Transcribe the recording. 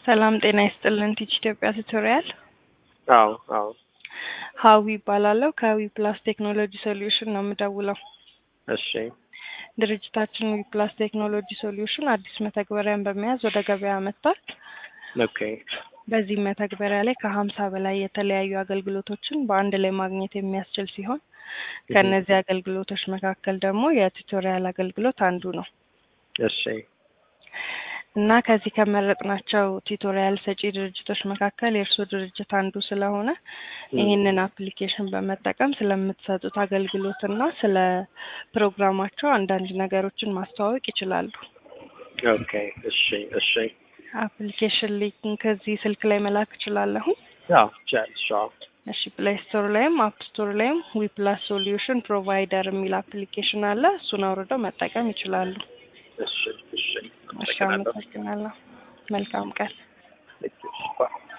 ሰላም ጤና ይስጥልን። ቲች ኢትዮጵያ ቱቶሪያል አዎ አዎ ሀዊ ይባላለሁ። ከዊ ፕላስ ቴክኖሎጂ ሶሉሽን ነው የምደውለው። እሺ ድርጅታችን ዊ ፕላስ ቴክኖሎጂ ሶሉሽን አዲስ መተግበሪያን በመያዝ ወደ ገበያ መጥቷል። ኦኬ በዚህ መተግበሪያ ላይ ከሀምሳ በላይ የተለያዩ አገልግሎቶችን በአንድ ላይ ማግኘት የሚያስችል ሲሆን ከእነዚህ አገልግሎቶች መካከል ደግሞ የቱቶሪያል አገልግሎት አንዱ ነው እሺ እና ከዚህ ከመረጥናቸው ቱቶሪያል ሰጪ ድርጅቶች መካከል የእርስዎ ድርጅት አንዱ ስለሆነ ይህንን አፕሊኬሽን በመጠቀም ስለምትሰጡት አገልግሎት እና ስለ ፕሮግራማቸው አንዳንድ ነገሮችን ማስተዋወቅ ይችላሉ። ኦኬ እሺ እሺ አፕሊኬሽን ሊንክ እዚህ ስልክ ላይ መላክ እችላለሁ። አዎ ቻልሽ አዎ እሺ ፕሌይ ስቶር ላይም አፕ ስቶር ላይም ዊ ፕላስ ሶሉሽን ፕሮቫይደር የሚል አፕሊኬሽን አለ። እሱን አውርደው መጠቀም ይችላሉ። እሺ እሺ እሺ አመሰግናለሁ። መልካም ቀን። አመሰግናለሁ